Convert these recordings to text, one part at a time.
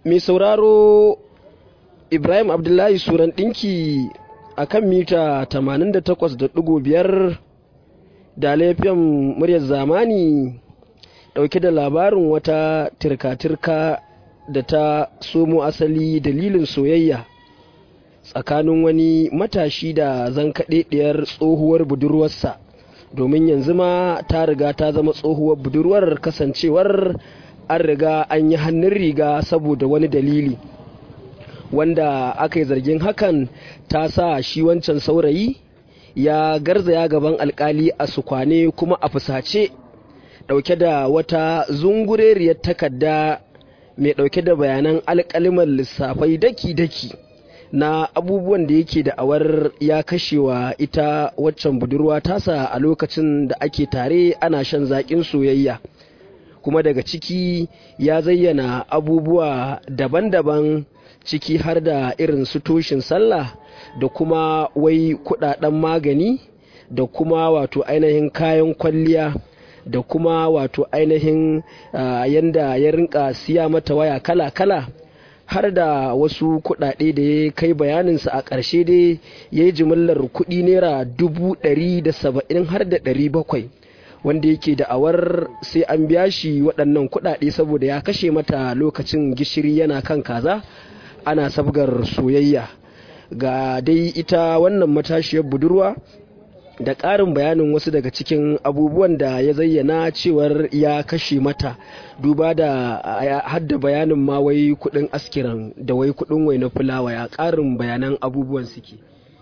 mai sauraro ibrahim abdullahi suran ɗinki a kan mita 88.5 da laifin muryar zamani ɗauke da labarin wata tirka-tirka da ta somo asali dalilin soyayya tsakanin wani matashi da zankaɗeɗiyar tsohuwar budurwarsa domin yanzu ma ta riga ta zama tsohuwar budurwar kasancewar an riga an yi hannun riga saboda wani dalili wanda aka yi zargin hakan ta sa shi wancan saurayi ya garzaya gaban alkali a sukwane kuma a fusace dauke da wata zungureriyar takarda mai dauke da bayanan alkaliman lissafai daki-daki na abubuwan da yake da awar ya kashewa ita waccan budurwa tasa a lokacin da ake tare ana shan zaƙin soyayya kuma daga ciki ya zayyana abubuwa daban-daban ciki har da irin su toshin sallah da kuma wai kudaden magani da kuma wato ainihin kayan kwalliya da kuma wato ainihin uh, yanda ya rinka siya mata waya kala-kala har da wasu kuɗaɗe da ya kai bayaninsa a ƙarshe dai ya yi jimillar kuɗi naira dubu ɗari da saba'in har da ɗari bakwai wanda yake da awar sai an biya shi waɗannan kuɗaɗe saboda ya kashe mata lokacin gishiri yana kan kaza ana sabgar soyayya ga dai ita wannan matashiyar budurwa da ƙarin bayanin wasu daga cikin abubuwan da ya zayyana cewar ya kashe mata duba da hadda bayanin ma wai kudin askiran da wai kudin wai na fulawa ya ƙarin bayanan abubuwan suke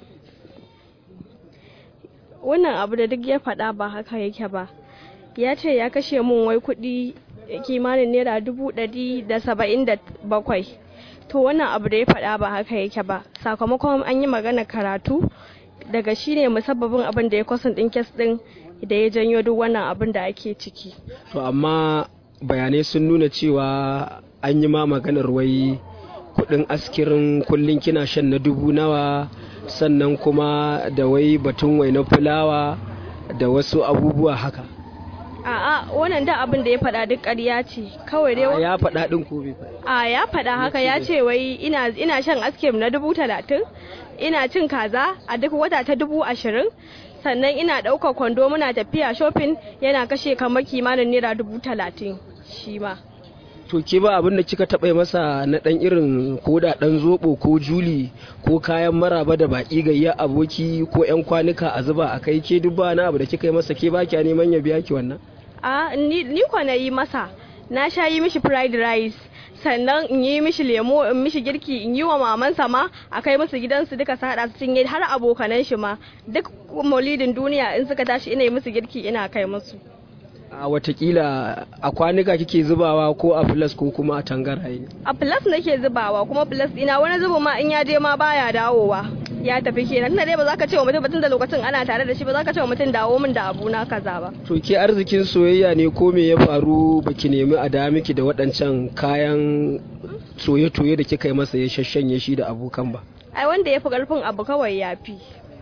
wannan abu da duk ya faɗa ba haka yake ba ya ce ya kashe mun wai kuɗi kimanin naira dubu ɗari da saba'in da bakwai to wannan abu da ya faɗa ba haka yake ba sakamakon an yi magana karatu daga shi ne musabbabin abin da ya kwasan ɗin kes ɗin da ya janyo duk wannan abin da ake ciki to amma bayanai sun nuna cewa an yi ma maganar wai kudin askirin kullum kina shan na dubu nawa sannan kuma da wai batun wai na fulawa da wasu abubuwa haka a'a wannan da abin da ya faɗa duk ƙarya ce kawai dai ya faɗa ɗin ko bai faɗa a ya faɗa haka ya ce wai ina ina shan askim na dubu talatin ina cin kaza a duk wata ta dubu ashirin sannan ina ɗaukar kwando muna tafiya shopping yana kashe kamar kimanin naira dubu talatin shi ma to ke ba abin da kika taɓa masa na ɗan irin ko da ɗan zoɓo ko juli ko kayan maraba da baƙi gayya aboki ko 'yan kwanuka a zuba a kai ke duk ba na abu da kika yi masa ke ba kya neman ya biya ki wannan a ni, ni kwa na yi masa na sha yi mishi fried rice sannan in yi mishi lemo in mishi girki in yi wa mamansa ma a kai musu gidansu duka su haɗa su cinye har abokanan shi ma duk maulidin duniya in suka tashi ina yi musu girki ina kai musu a watakila a kwanuka kike zubawa ko a plus ko kuma a tangaraye a plus nake zubawa kuma plus ina wani zuba ma in ya je ma baya dawowa ya tafi kenan tunda dai ba za ka ce wa mutum batun da lokacin ana tare da shi ba za ka ce wa mutum dawo min da abu na kaza ba to ke arzikin soyayya ne ko me ya faru baki nemi a da miki da waɗancan kayan soye-toye da kika yi masa ya shashanye shi da abokan ba ai wanda ya fi karfin abu kawai ya fi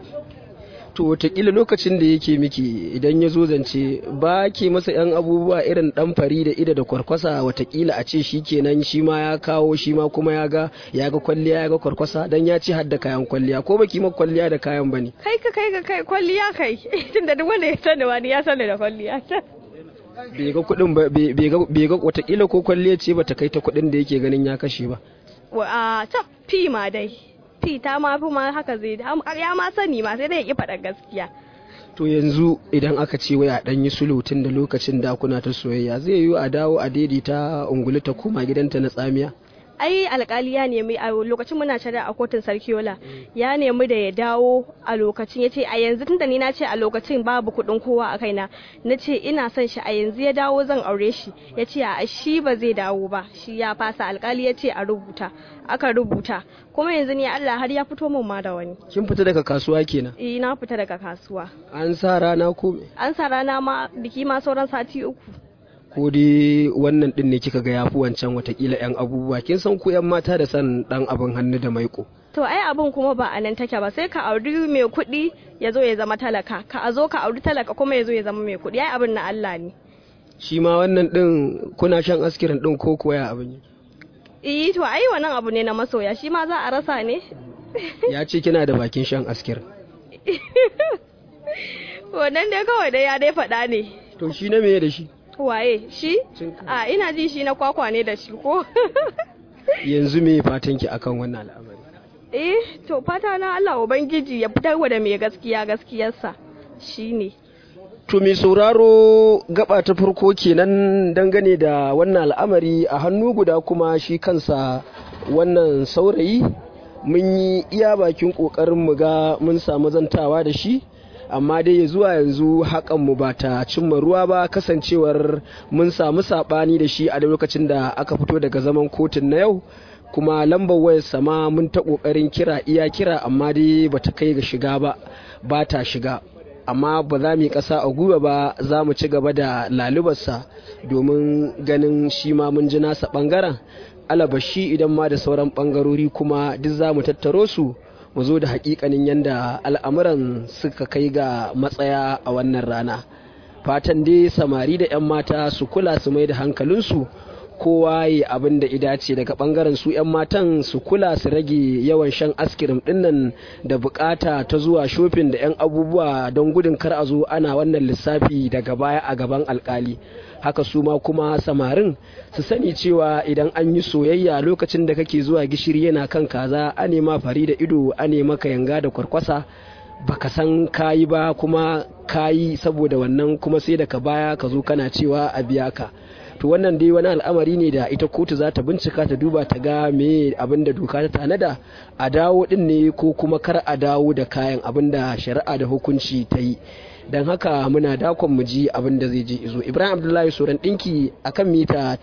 to watakila lokacin da yake miki idan ya zo zance ba ke masa yan abubuwa irin dan fari da ida da kwarkwasa watakila a ce shi kenan shi ma ya kawo shi ma kuma ya ga ya ga kwalliya ya ga kwarkwasa dan ya ci har da kayan kwalliya ko baki ma kwalliya da kayan bane kai ka kai ka kai kwalliya kai tunda duk wanda ya sani wani ya sani da kwalliya bai ga kuɗin ba bai ga watakila ko kwalliya ce bata kai ta kuɗin da yake ganin ya kashe ba a ta fi ma dai fita ma fi ma haka zai ya ma sani ma sai dai ya ki faɗa gaskiya to yanzu idan aka ce wai a ɗan yi sulhu tun da lokacin da kuna ta soyayya zai yiwu a dawo a daidaita ungulu ta koma gidanta na tsamiya ai alkali ya nemi a lokacin muna shari'a a kotun sarkiola ya nemi da ya dawo a lokacin ya ce a yanzu tunda ni na ce a lokacin babu kuɗin kowa a kaina na ce ina son shi a yanzu ya dawo zan aure shi ya ce a shi ba zai dawo ba shi ya fasa alkali ya ce a rubuta aka rubuta kuma yanzu ni Allah har ya fito min ma da wani kin fita daga kasuwa kenan eh na fita daga kasuwa an sa rana ko an sa rana ma biki ma sauran sati uku ko dai wannan din ne kika ga yafi wancan watakila yan abubuwa kin san ku yan mata da san dan abin hannu da maiko to ai abin kuma ba a nan take ba sai ka auri mai kuɗi ya zo ya zama talaka ka a zo ka auri talaka kuma ya zo ya zama mai kuɗi ai abin na Allah ne shi ma wannan din kuna shan askirin din ko kuwa ya abin eh to ai wannan abu ne na masoya shi ma za a rasa ne ya ce kina da bakin shan askir wannan dai kawai dai ya dai faɗa ne to shi na meye da shi waye shi a ina ji shi na kwakwa ne da shi ko yanzu me fatan ki akan wannan al'amari eh to fata na Allah ubangiji ya fitar da mai gaskiya gaskiyarsa shine To mai sauraro gaba ta farko kenan dangane da wannan al'amari a hannu guda kuma shi kansa wannan saurayi mun yi iya bakin ƙoƙarin mu ga mun samu zantawa da shi amma dai zuwa yanzu hakan mu ba ta cimma ruwa ba kasancewar mun samu saɓani da shi a lokacin da aka fito daga zaman kotun na yau kuma lambar wayar sama mun ta ƙoƙarin kira iya kira amma dai bata kai ga shiga ba ba ta shiga amma ba za mu yi ƙasa a gwiwa ba za mu ci gaba da lalubarsa domin ganin shi ma mun ji nasa ɓangaren alabashi idan ma da sauran ɓangarori kuma duk za mu tattaro su mu zo da haƙiƙanin yadda al'amuran suka kai ga matsaya a wannan rana fatan dai samari da 'yan mata su kula su mai da hankalinsu kowa ya abin da idace daga bangaren su 'yan matan su kula su rage yawan shan askirim dinnan da bukata ta zuwa shofin da 'yan abubuwa don gudun kar a zo ana wannan lissafi daga baya a gaban alkali haka su ma kuma samarin su sani cewa idan an yi soyayya lokacin da kake zuwa gishiri yana kan kaza a nema fari da ido a nema ka yanga da kwarkwasa baka san kayi ba kuma kayi saboda wannan kuma sai daga baya ka zo kana cewa a biya ka to wannan dai wani al'amari ne da ita kotu za ta bincika ta duba ta ga me abin da doka ta tanada a dawo din ne ko kuma kar a dawo da kayan abin da shari'a da hukunci ta yi don haka muna dakon mu ji abin da zai je izo ibrahim abdullahi soran dinki akan mita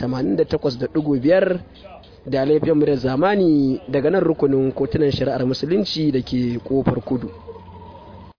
88.5 da laifin mu da zamani daga nan rukunin kotunan shari'ar musulunci da ke kofar kudu